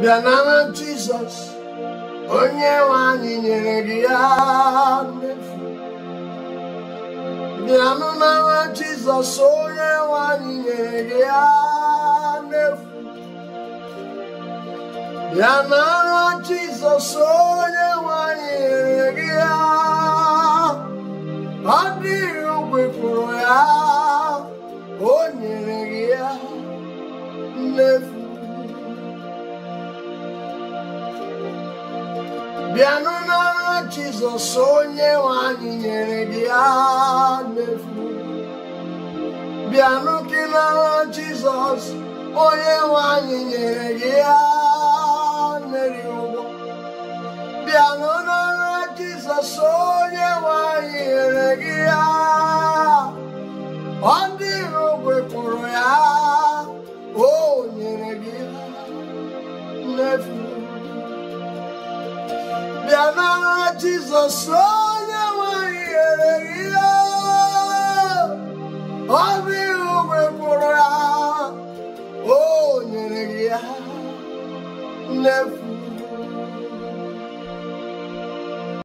bịa nara jizọs onye nwe anyị nyere gị ya n'efu bịanụ nara jizọs onye nwe anyị nyere gị ya n'efu bịa nara jizọs onye nwe anyị nyere gị ya ọ dịghị ogbe kwuru ya o nyere gị ya n'efu bịanụ n'ọrụ jizọs onye nwe anyị nyere gị ya n'efu bịanụ gị n'ọrụ jizọs onye nwe anyị nyere gị ya n'eri ụgbọ bịanụ n'ọrụ jizọs onye nwe anyị nyere gị ya ọ dịghị ogbe kwụrụ ya o nyere gị ya n'efu bịa n'agha jizọs onye nwanyị nyere gị ya ọ dịghị ogbe kwụrụ ya o nyere gị ya n'efu